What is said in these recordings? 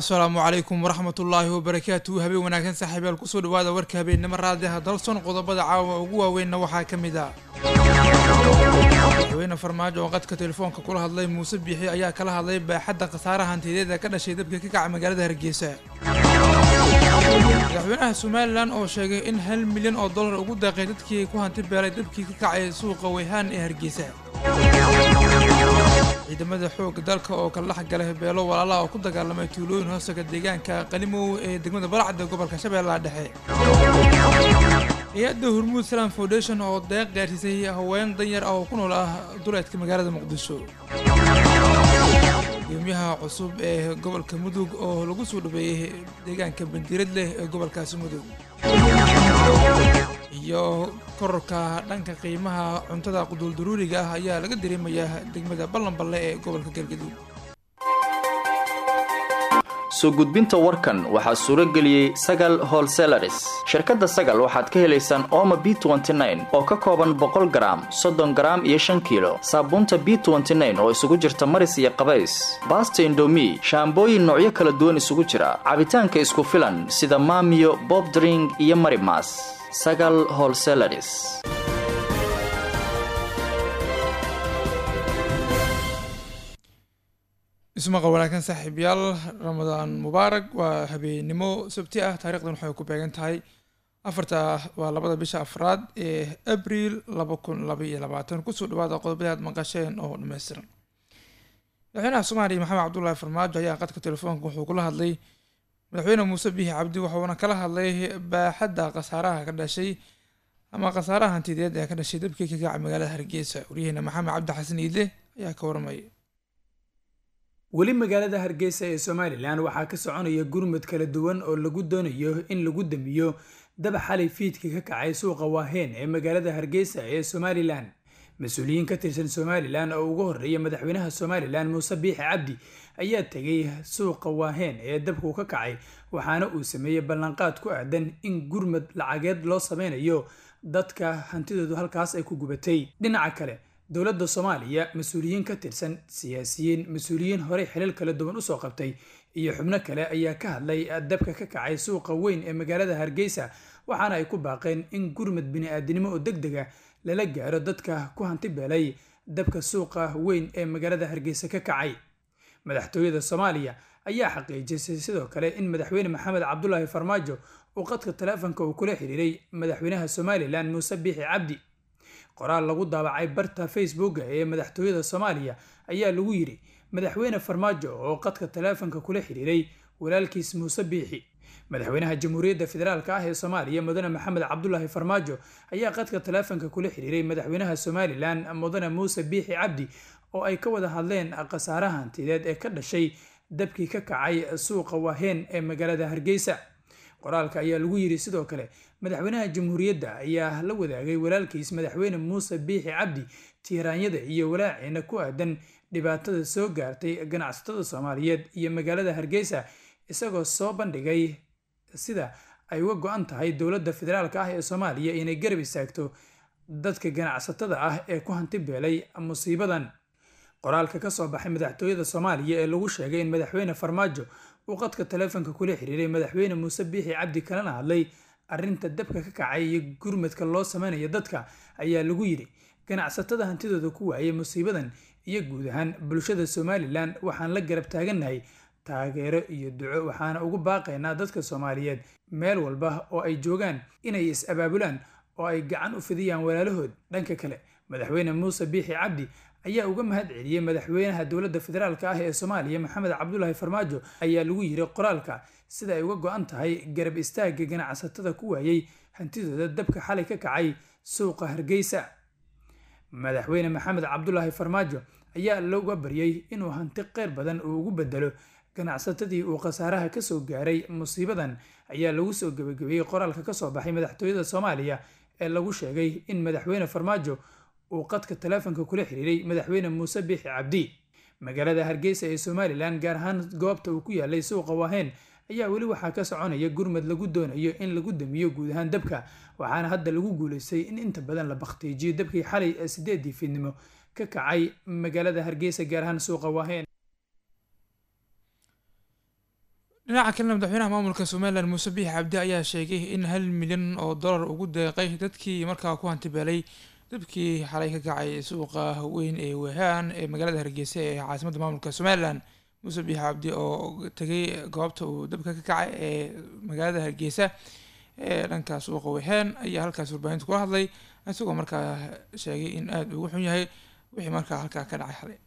asalaamu calaykum waraxmatullaahi wabarakaatu habeen wanaagsan saaxiibayaal kusoo dhawaada warka habeennimo raadiaha dalson qodobada caawa ugu waaweynna waxaa ka mid ah madaxweyne farmaajo oo qadka telefoonka kula hadlay muuse biixi ayaa kala hadlay baaxadda khasaaraha hantiyadeeda ka dhashay dabka ka kaca magaalada hargeysa madaxweynaha somalilan oo sheegay in hal milyan oo dollar ugu daaqay dadkii ku hanti beelay dabkii ka kacay suuqa weyhaan ee hargeysa ciidamada xoogga dalka oo kala dhex galay beelo walaalaha oo ku dagaalamay tuulooyin hoostaga deegaanka qalimow ee degmada balacda gobolka shabeellaha dhexe hay-adda hormuud salam foundation oo deeq gaarsiisay haween danyar ah oo ku nool ah duleedka magaalada muqdisho gudoomiyaha cusub ee gobolka mudug oo lagu soo dhaweeyey deegaanka bandiirad leh ee gobolkaasi mudug iyo kororka dhanka qiimaha cuntada quduuldaruuriga ah ayaa laga dareemayaa degmada ballanballe ee gobolka galgaduud soo gudbinta warkan waxaa suuro geliyey sagal holselaris shirkadda sagal waxaad ka helaysaan ooma b oo ka kooban boqol garaam soddon garaam iyo shan kiilo saabuunta b oo isugu jirta maris iyo qabays baasta indomi shaambooyin noocyo kala duwan isugu jira cabitaanka isku filan sida maamiyo bobdring iyo marimas sagal holselaris ismaqal wanaagsan saaxiibyaal ramadaan mubaarak waa habeennimo sabti ah taarikhdan waxay ku beegan tahay afarta waa labada bisha afraad ee abriil laba kun laba iyo labaatan kusoo dhawaada qodobadii aad maqasheen oo dhammaystiran madaxweynaha soomaaliya maxamed cabdullaahi farmaajo ayaa qadka telefoonka wuxuu kula hadlay madaxweyne muuse biixi cabdi wuxuuna kala hadlay baaxadda khasaaraha ka dhashay ama khasaaraha hantideed ee ka dhashay dabkii ka kaca magaalada hargeysa waryaheena maxamed cabdi xasan iidle ayaa ka warmaya weli magaalada hargeysa ee somalilan waxaa ka soconaya gurmud kala duwan oo lagu doonayo in lagu damiyo daba xalay fiidka ka kacay suuqa waaheen ee magaalada hargeysa ee somalilan mas-uuliyiin ka tirsan somalilan oo ugu horreeya madaxweynaha somalilan muuse biixi cabdi ayaa tegay suuqa waaheen ee dabku ka kacay waxaana uu sameeyey ballanqaad ku aadan in gurmud lacageed loo sameynayo dadka hantidoodu halkaas ay ku gubatay dhinaca kale dowladda soomaaliya mas-uuliyiin ka tirsan siyaasiyiin mas-uuliyiin horey xilal kala duwan usoo qabtay iyo xubno kale ayaa ka hadlay dabka ka kacay suuqa weyn ee magaalada hargeysa waxaana ay ku baaqeen in gurmud bini-aadinimo oo deg dega lala gaaro dadka ku hanti beelay dabka suuqa weyn ee magaalada hargeysa ka kacay madaxtooyada soomaaliya ayaa xaqiijisay sidoo kale in madaxweyne maxamed cabdulaahi farmaajo uu qadka taleefonka uu kula xiriiray madaxweynaha somalilan muuse biixi cabdi qoraal lagu daabacay barta facebooka ee madaxtooyada soomaaliya ayaa lagu yidhi madaxweyne farmaajo oo qadka taleefonka kula xiriiray walaalkiis muuse biixi madaxweynaha jamhuuriyadda federaalk ah ee soomaaliya mudane maxamed cabdulaahi farmaajo ayaa qadka taleefonka kula xiriiray madaxweynaha somalilan mudane muuse biixi cabdi oo ay ka wada hadleen khasaaraha hantideed ee ka dhashay dabkii ka kacay suuqa waaheen ee magaalada hargeysa qoraalka ayaa lagu yidhi sidoo kale madaxweynaha jamhuuriyadda ayaa la wadaagay walaalkiis madaxweyne muuse biixi cabdi tiiraanyada iyo walaaciina ku aadan dhibaatada soo gaartay ganacsatada soomaaliyeed iyo magaalada hargeysa isagoo soo bandhigay sida ay uga go-an tahay dowladda federaalk ah ee soomaaliya inay garab istaagto dadka ganacsatada ah ee ku hanti beelay musiibadan qoraalka ka soo baxay madaxtooyada soomaaliya ee lagu sheegay in madaxweyne farmaajo uu qadka taleefonka kula xiriiray madaxweyne muuse biixi cabdi kalena hadlay arrinta dabka ka kacay iyo gurmadka loo sameynayo dadka ayaa lagu yidhi ganacsatada hantidooda ku waayay musiibadan iyo guud ahaan bulshada somalilan waxaan la garab taagannahay taageero iyo duco waxaana ugu baaqaynaa dadka soomaaliyeed meel walba oo ay joogaan inay is-abaabulaan oo ay gacan u fidiyaan walaalahood dhanka kale madaxweyne muuse biixi cabdi ayaa uga mahad celiyey madaxweynaha dowladda federaalk ah ee soomaaliya maxamed cabdulaahi farmaajo ayaa lagu yiri qoraalka sida ay uga go-an tahay garab istaagga ganacsatada ku waayey hantidooda dabka xalay ka kacay suuqa hargeysa madaxweyne maxamed cabdulaahi farmaajo ayaa looga baryey inuu hanti qeyr badan uu ugu bedelo ganacsatadii uu khasaaraha kasoo gaaray musiibadan ayaa lagu soo gebagabeeyey qoraalka kasoo baxay madaxtooyada soomaaliya ee lagu sheegay in madaxweyne farmaajo uu qadka taleefonka kula xiriiray madaxweyne muuse biixi cabdi magaalada hargeysa ee somalilan gaar ahaan goobta uu ku yaalay suuqa waaheen ayaa weli waxaa ka soconaya gurmad lagu doonayo in lagu damiyo guud ahaan dabka waxaana hadda lagu guuleystay in inta badan la bakhtiijiyo dabkii xalay ee sideedii fiidnimo ka kacay magaalada hargeysa gaar ahaan suuqa waaheen dhinaca kalena madaxweynaha maamulka somalilan muuse biix cabdi ayaa sheegay in hal milyan oo dollar ugu deeqay dadkii markaa ku hantibeelay dabkii xalay ka kacay suuqa weyn ee wehaan ee magaalada hargeysa ee caasimadda maamulka somalilan muuse biix cabdi oo tegay goobta uu dabka ka kacay ee magaalada hargeysa ee dhanka suuqa wehaan ayaa halkaas warbaahinta kula hadlay isagoo markaa sheegay in aada ugu xun yahay wixii markaa halkaa ka dhacay xalay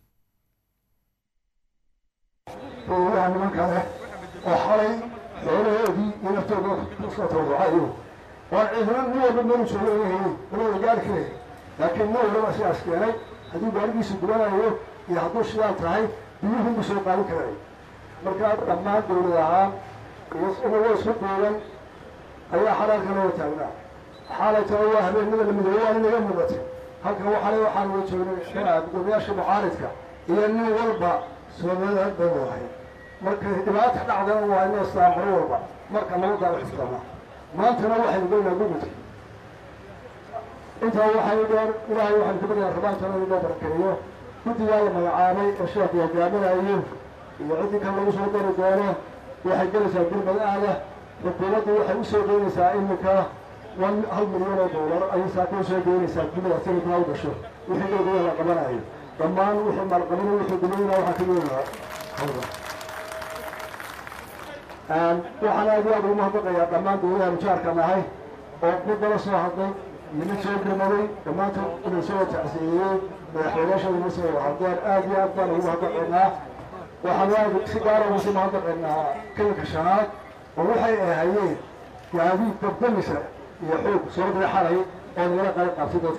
waa niman kale oo xalay xoolahoodii iyo naftooda kusoo tawducayo waa ciidana nin walba melu joogo leeyahay walada gaari kare laakiin nin walba sidaas keenay hadduu gaarigiisu gubanayo iyo hadduu sidaan tahay biyuhunbu soo qaadin karay markaa dhammaan dawlad ahaan inagoo isku duuban ayaa xalaalka loo taagnaa xaalay talo waa habeenada lamidoobe waa inaga muuqatay halkan waxale waxaan wada joognay gudoomiyaasha mucaaridka iyo nin walba soomaalida bay wadahay markay dhibaata dhacdana waa inoo islaan mar walba marka nabaddaa wax islaama maantana waxaynu goynaa gududka intaa waxay dheer ilaahay waxaynu ka baryaa rabaantana inoo barakeeyo guddigaa la magacaabay ee sheekhu hogaaminayo iyo ciddii kan lagu soo dari doono waxay gelaysaa gurmad aada xukuumaddu waxay usoo geynaysaa iminka wan hal milyan oo doolar ayay saaka usoo geynaysaa gumada sanadkaa u gasho wixii dowlada la qabanayo dhammaan wixii maalqabin wixii dumayna waxaa ka yeelaa hawda waxaan aad iyo aad ugu mahadnaqayaa dhammaan dowladaha mujaarka nahay oo midala soo hadlay iyo mid soo gurmaday dhammaantood inuu soo tacsiyeeyey madaxweynayaashooda ma soo hadleen aad iyo aad baan ugu mahadnaqaynaa waxaan aad si gaara ugu sii mahadnaqaynaa kalinka shanaad oo waxay ahayeen gaadiid dabdamisa iyo xoog soo dira xalay oo nagala qayb qaabtay dadka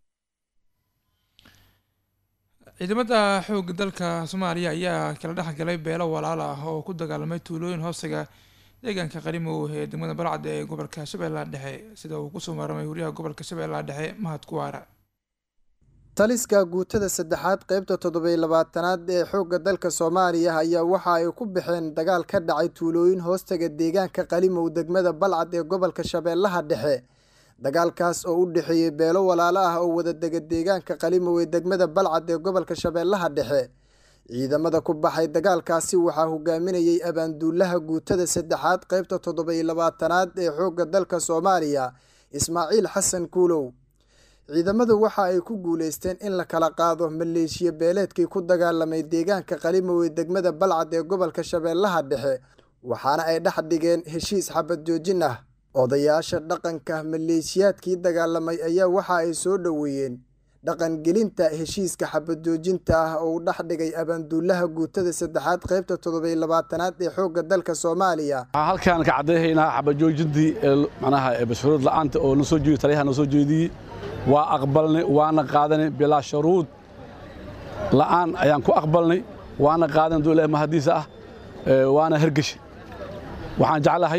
ciidamada xoogga dalka soomaaliya ayaa kala dhex galay beelo walaal ah oo ku dagaalamay tuulooyin hoostiga deegaanka qarimow ee degmada balcad ee gobolka shabeellaha dhexe sida uu kusoo maaramay wariyaha gobolka shabeellaha dhexe mahad kuwaara taliska guutada saddexaad qeybta toddobiy labaatanaad ee xoogga dalka soomaaliya ayaa waxa ay ku baxeen dagaal ka dhacay tuulooyin hoostaga deegaanka qalimow degmada balcad ee gobolka shabeellaha dhexe dagaalkaas oo u dhexeeyey beelo walaalo ah oo wadadega deegaanka qalimow ee degmada balcad ee gobolka shabeellaha dhexe ciidamada ku baxay dagaalkaasi waxaa hogaaminayay abaanduulaha guutada saddexaad qeybta toddobiy labaatanaad ee xoogga dalka soomaaliya ismaaciil xasan kuulow ciidamadu waxa ay ku guuleysteen in la kala qaado maleeshiya beeleedkii ku dagaalamay deegaanka qalimow ee degmada balcad ee gobolka shabeellaha dhexe waxaana ay dhex dhigeen heshiis xabad joojin ah odayaasha dhaqanka maleeshiyaadkii dagaalamay ayaa waxa ay soo dhoweeyeen dhaqangelinta heshiiska xabad joojinta ah oo uu dhex dhigay abaanduulaha guutada saddexaad qeybta toddobiy labaatanaad ee xoogga dalka soomaaliya waxaan halkaan ka caddayhaynaa xabad joojintii macnaha bashuruud la'aanta oo nasoo jeedi taliyaha noo soo jeediyey waa aqbalnay waana qaadanay bilaa shuruud la'aan ayaan ku aqbalnay waana qaadan duu ilaah mahadiisa ah waana hergeshi waxaan jeclahay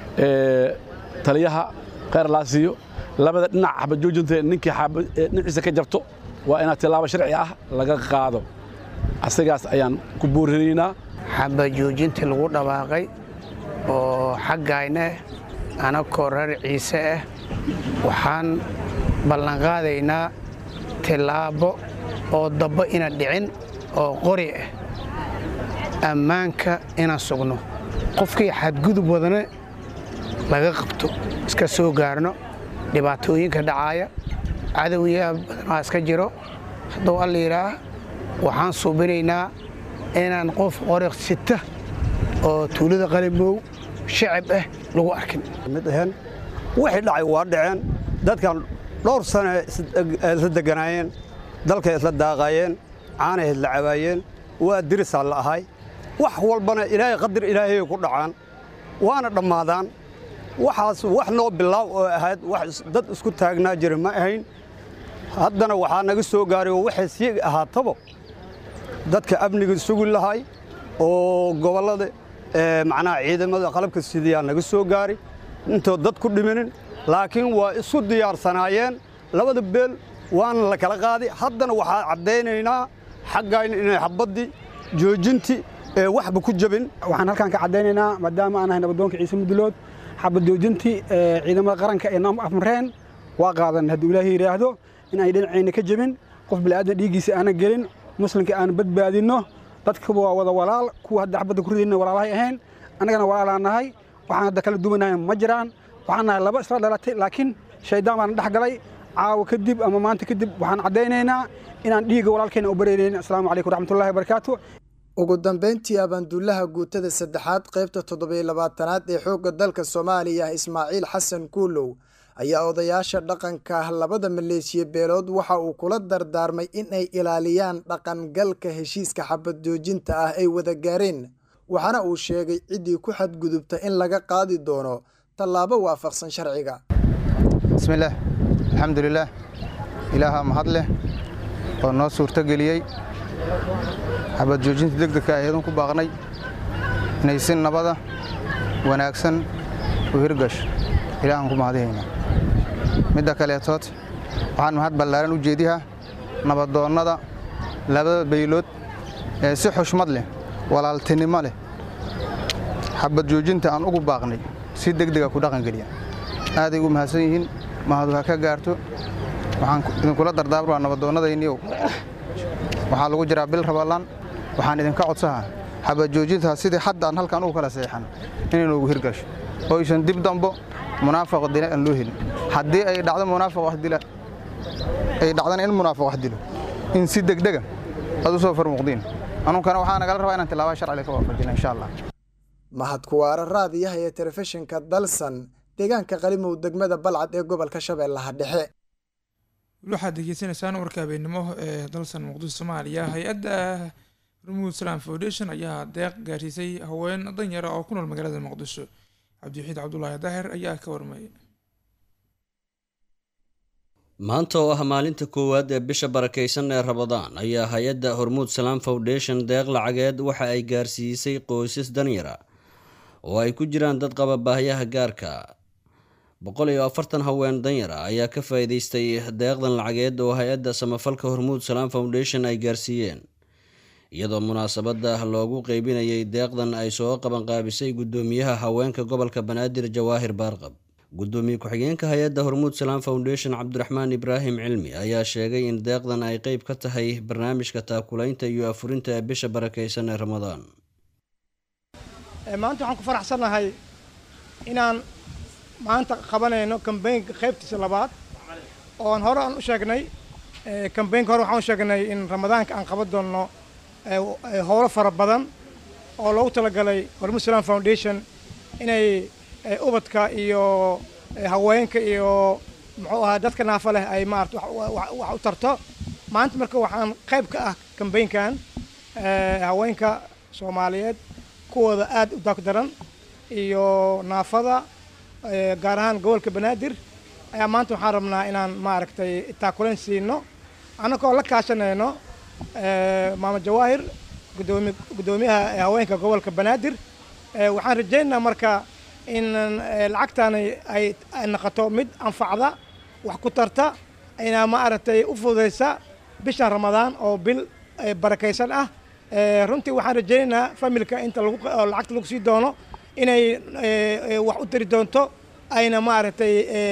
taliyaha khayr laa siiyo labada dhinac xabad joojinta ninkii dhinaciisa ka jabto waa inaad tilaabo sharci ah laga qaado asigaas ayaan ku boorinaynaa xabad joojintii lagu dhawaaqay oo xaggayna anakoo reer ciise ah waxaan ballanqaadaynaa tilaabo oo dabbo ina dhicin oo qori ah ammaanka inaan sugno qofkii xadgudub wadane laga qabto iska soo gaarno dhibaatooyinka dhacaaya cadowyaa badanaa iska jiro hadduu alla yidhaah waxaan suubinaynaa inaan qof qoriq sita oo tuulada qalimow shacab ah lagu arkin mid ahayn wixii dhacay waa dhaceen dadkan dhowr sane isla deganaayeen dalkay isla daaqaayeen caanay isla cabaayeen waa dirisaa la ahay wax walbana ilaahay qadar ilaahayay ku dhacaan waana dhammaadaan waxaas wax noo bilaaw oo ahayd wax dad isku taagnaa jira ma ahayn haddana waxaa naga soo gaaray oo waxay sii ahaataba dadka amniga sugi lahay oo gobollada macnaha ciidamada qalabka sidayaa naga soo gaaray intoo dad ku dhiminin laakiin waa isu diyaarsanaayeen labada beel waana la kala qaaday haddana waxaa caddaynaynaa xaggayna inay xabaddii joojintii ee waxba ku jabin waxaan halkaan ka caddaynaynaa maadaama aan ahay nabadoonka ciise mudulood xabad joojintii ciidamada qaranka ee naam afmareen waa qaadan hadduu ilaahay yidhaahdo in ay dhinacayna ka jebin qof bilaadan dhiiggiisa aanan gelin muslimka aan badbaadinno dadkuba waa wada walaal kuwa hadda xabadda ku ridayna walaalahay ahayn annagana walaalaa nahay waxaan hadda kala duwanahay ma jiraan waxaan nahay laba isla dhalatay laakiin shaydaan baana dhex galay caawa kadib ama maanta kadib waxaan caddaynaynaa inaan dhiigga walaalkeena u bareerayn asalaamu calaykum waraxmatullahi wabarakaatu ugu dambeyntii abaanduulaha guutada saddexaad qaybta toddobiyo labaatanaad ee xoogga dalka soomaaliya ismaaciil xasan kuulow ayaa odayaasha dhaqanka labada maleeshiya beelood waxa uu kula dardaarmay in ay ilaaliyaan dhaqangalka heshiiska xabad joojinta ah ay wada gaareen waxaana uu sheegay ciddii ku xadgudubta in laga qaadi doono tallaabo waafaqsan sharciga bismillaah alxamdulilaah ilaahaa mahad leh oo noo suurtogeliyey xabad joojinta degdegka ayadan ku baaqnay inay si nabada wanaagsan u hirgasho ilaahaan ku mahadihaynaa midda kaleetood waxaan mahad ballaaran u jeedihaa nabadoonnada labada baylood ee si xushmad leh walaaltinimo leh xabad joojinta aan ugu baaqnay si degdega ku dhaqangeliya aaday ugu mahadsan yihiin mahadu ha ka gaarto waxaan idinkula dardaarmaa nabadoonnadayniyow waxaa lagu jiraa bil rabalaan waxaan idinka codsahaa xabad joojintaa sidii hadda aan halkan ugu kala seexan inay noogu hirgasho oo aysan dib dambo munaafiq dila aan loo helin haddii ay dhacdo munaafiq wax dila ay dhacdana in munaafiq wax dilo in si degdega aad u soo farmuuqdiin anunkana waxaa nagala rabaa inaan tilaabaa sharciga ka waafajina insha allah mahad kuwaara raadiyaha ee telefishinka dalsan deegaanka qalimow degmada balcad ee gobolka shabeellaha dhexe waxaad degeysanaysaan warka habeennimo ee dalsan muqdisho soomaaliya hay-adda rumuud salam foundation ayaa deeq gaarsiisay haween danyara oo ku nool magaalada muqdisho cabdiwaxiid cabdulaahi daahir ayaa ka warmayay maanta oo ah maalinta koowaad ee bisha barakaysan ee rabadaan ayaa hay-adda hormuud salaam foundation deeq lacageed waxa ay gaarsiisay qoysas danyara oo ay ku jiraan dad qaba baahyaha gaarka boqol iyo afartan haween danyara ayaa ka faa'iidaystay deeqdan lacageed oo hay-adda samafalka hormuud salaam foundation ay gaarsiiyeen iyadoo munaasabadda loogu qeybinayay deeqdan ay soo qabanqaabisay guddoomiyaha haweenka gobolka banaadir jawaahir baarqab guddoomiye ku-xigeenka hay-adda hormuud salaam foundation cabdiraxmaan ibraahim cilmi ayaa sheegay in deeqdan ay qeyb ka tahay barnaamijka taakulaynta iyo afurinta ee bisha barakaysan ee ramadaan maanta waxaan ku faraxsannahay inaan maanta qabanayno kambeynka qaybtiisa labaad oon hore aan u sheegnay kambeynka hore waxaan u sheegnay in ramadaanka aan qaban doonno howlo fara badan oo loogu talagalay hormuud salaam foundation inay ubadka iyo haweenka iyo muxuu ahaa dadka naafa leh ay maarata wax u tarto maanta marka waxaan qayb ka ah kambeynkan haweenka soomaaliyeed kuwooda aad u daagdaran iyo naafada gaar ahaan gobolka banaadir ayaa maanta waxaan rabnaa inaan maaragtay taakulayn siino annagoo la kaashanayno maama jawaahir gudoomi guddoomiyaha haweenka gobolka banaadir waxaan rajaynaynaa marka in lacagtaani ay noqoto mid anfacda wax ku tarta ayna maaragtay u fududaysa bishan ramadaan oo bil barakaysan ah runtii waxaan rajaynaynaa familka inta lacagta lagu sii doono inay wax u tari doonto ayna maaragtay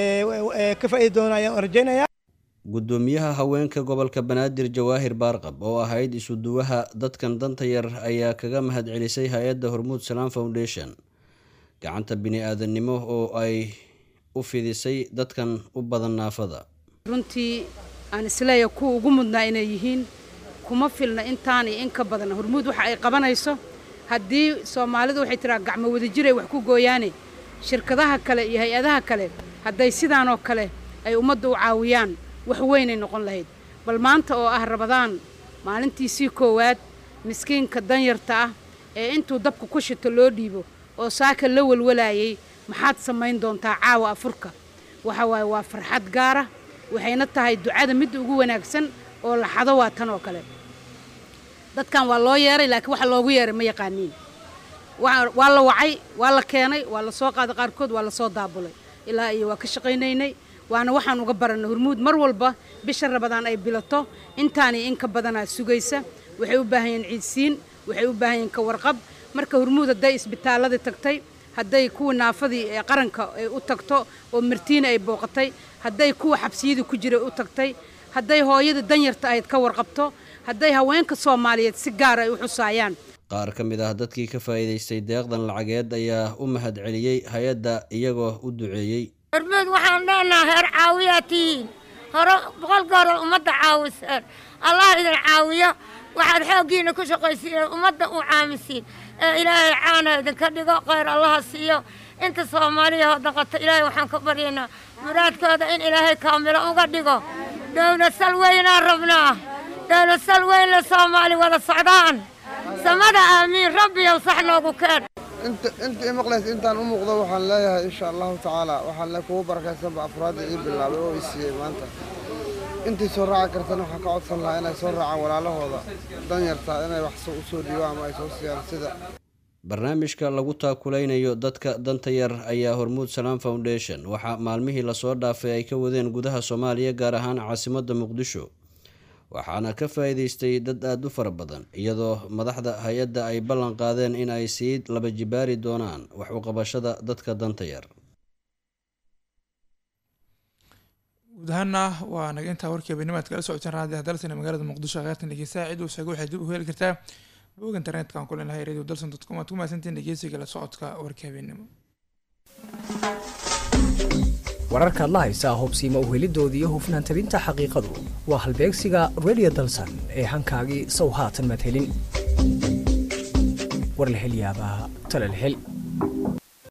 ka faa'iidi doonaan ayaan rajaynayaa guddoomiyaha haweenka gobolka banaadir jawaahir baarqab oo ahayd isuduwaha dadkan danta yar ayaa kaga mahadcelisay hay-adda hormuud salaam foundation gacanta bini-aadannimo oo ay u fidisay dadkan u badan naafada runtii aan isleeya kuwa ugu mudnaa inay yihiin kuma filna intaan iyo in ka badan hormuud waxa ay qabanayso haddii soomaalidu waxay tiraa gacmo wadajir ay wax ku gooyaane shirkadaha kale iyo hay-adaha kale hadday sidaanoo kale ay ummadda u caawiyaan wax weynay noqon lahayd bal maanta oo ah rabadaan maalintiisii koowaad miskiinka danyarta ah ee intuu dabka ku shito loo dhiibo oo saaka la walwalaayay maxaad samayn doontaa caawa afurka waxa waaye waa farxad gaara waxayna tahay ducada midda ugu wanaagsan oo laxado waa tan oo kale dadkan waa loo yeeray laakiin waxa loogu yeeray ma yaqaaniin waa la wacay waa la keenay waa la soo qaaday qaarkood waa la soo daabulay ilaa iyo waa ka shaqaynaynay waana waxaan uga barannay hormuud mar walba bisha rabadaan ay bilato intaani in ka badanaa sugaysa waxay u baahan yihiin ciidsiin waxay u baahan yihiin ka warqab marka hormuud hadday isbitaalladii tagtay hadday kuwa naafadii ee qaranka ay u tagto oo martiina ay booqatay hadday kuwa xabsiyadii ku jiray u tagtay hadday hooyada danyarta ahayd ka warqabto hadday haweenka soomaaliyeed si gaar ay u xusaayaan qaar ka mid ah dadkii ka faa'iidaystay deeqdan lacageed ayaa u mahad celiyey hay-adda iyagoo u duceeyey hormuud waxaan leenahay heer caawiyaa tihiin hore boqol gooroo ummadda caawiseen allah idin caawiyo waxaad xooggiinna ku shaqaysiineen ummadda u caamisiin ee ilaahay caana idinka dhigo khayr allaha siiyo inta soomaaliya oo dhaqato ilaahay waxaan ka baryaynaa muraadkooda in ilaahay kaamilo uga dhigo dowlad sal weynaan rabnaa dowlad sal weyn la soomaali wada socdaan samada aamiin rabbiyow sax noogu keen inta imaqlays intaan u muuqdo waxaan leeyahay insha allahu tacaala waxaan le kugu barakaysanba afraadda ii bilaabay oo i siiyey maanta intii soo raaci kartana waxaan ka codsan lahaa inay soo raacaan walaalahooda danyartaa inay wax u soo dhiibaan ama ay soo siiyaan sida barnaamijka lagu taakulaynayo dadka danta yar ayaa hormuud salaam foundation waxaa maalmihii lasoo dhaafay ay ka wadeen gudaha soomaaliya gaar ahaan caasimadda muqdisho waxaana ka faa'iidaystay dad aada u fara badan iyadoo madaxda hay-adda ay ballan qaadeen in ay sii laba jibaari doonaan wax u qabashada dadka danta yar guud ahaana waa naga intaa warkii habeennimaad kala socoteen raadi hadalsana magaalada muqdisho kheyrtan dhegeystaha cid uu sheegay waxay dib u heli kartaa bog internetka aan ku leenahay radio dalson dot com aad ku mahadsantiin dhegeysiga la socodka warkii habeennimo wararkaad la haysaa hobsiima uhelidooda iyo hufnaan tabinta xaqiiqadu waa halbeegsiga radio dalsan ee hankaagii sow haatan madhelin war la hel yaabaa talal hel